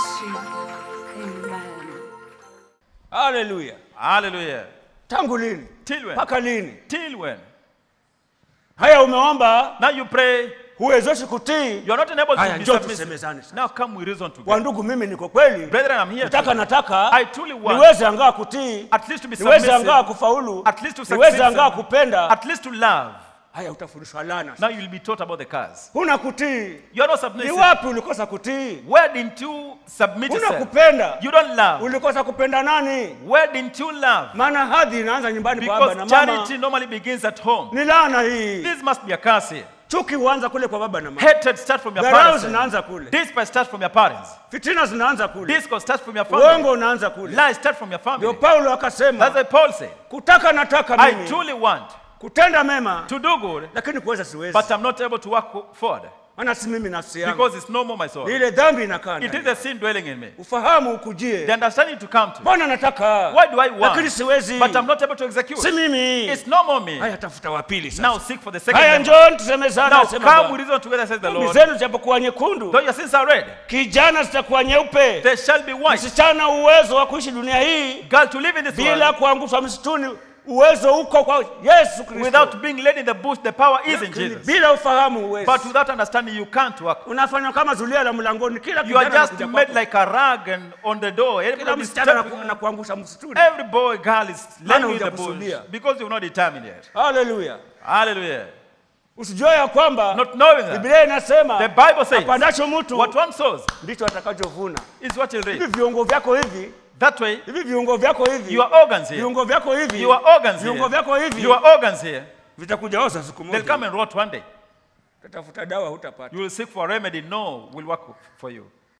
Yesu. Amen. haleluya Hallelujah. tangu lini Till when? mpaka lini Till when? haya umeomba Now you pray, huwezeshi kutii you are not enabled haya to be njoo submissive. tusemezane sasa Now come we reason kwa together. ndugu mimi niko kweli Brethren, I'm here. nataka today. nataka I truly want niweze angaa kutii at least to be niweze angaa submissive, kufaulu at least to niweze succeed, angaa kupenda at least to love. haya utafundishwa lana Now you'll be taught about the cars. huna kutii You are not ni submissive. wapi ulikosa kutii Where didn't you submit huna yourself? kupenda You don't love. ulikosa kupenda nani Where didn't you love? maana hadhi inaanza nyumbani kwa baba na Because mama charity normally begins at home. ni laana hii This must be a curse here. chuki huanza kule kwa baba na mama Hatred starts from your dharau parents. zinaanza kule Despite starts from your parents. fitina zinaanza kule Discord starts from your family. uongo unaanza kule Lies start from your ndio family. paulo That's akasema why Paul said, kutaka nataka I mimi truly want kutenda mema to do good, lakini kuweza siwezi but I'm not able to work forward maana si mimi nafsi yangu because it's no more my soul. ni ile dhambi inakaa It ndani. is the sin dwelling in me. ufahamu The ukujie understanding to come to. bwana nataka Why do I want? lakini siwezi But I'm not able to execute. si mimi It's no more me. haya tafuta wa pili sasa Now seek for the second haya member. njoni tusemezana Now asema come we Bwana. reason together, says the dhambi Lord. zenu zitapokuwa nyekundu Though your sins are red, kijana zitakuwa nyeupe they shall be white. msichana uwezo wa kuishi dunia hii Girl, to live in this bila world kuangushwa msituni uwezo uko kwa yesu kristo without being led in the bush, the power is in Lakini Jesus. bila ufahamu uwezi But without understanding, you can't work. unafanywa kama zulia la mlangoni kila You are kijana just anakuja made kwako. like a rug and on the door. kila Everybody is msichana stepping- anaku- anakuangusha msituni Every boy, girl is Maana laying in the bush hujakusudia. because you're not determined yet. haleluya Hallelujah. usijue ya kwamba Not knowing that. biblia inasema The Bible says, apandacho mtu what one sows ndicho atakachovuna is what he'll hivi reap. viungo vyako hivi That way, hivi viungo vyako hivi your organs here, viungo vyako hivi your organs viungo vyako here, hivi your organs here, vitakuja oza siku they'll come moja and rot one day. utatafuta dawa hutapata You will seek for a remedy. No, will work for you.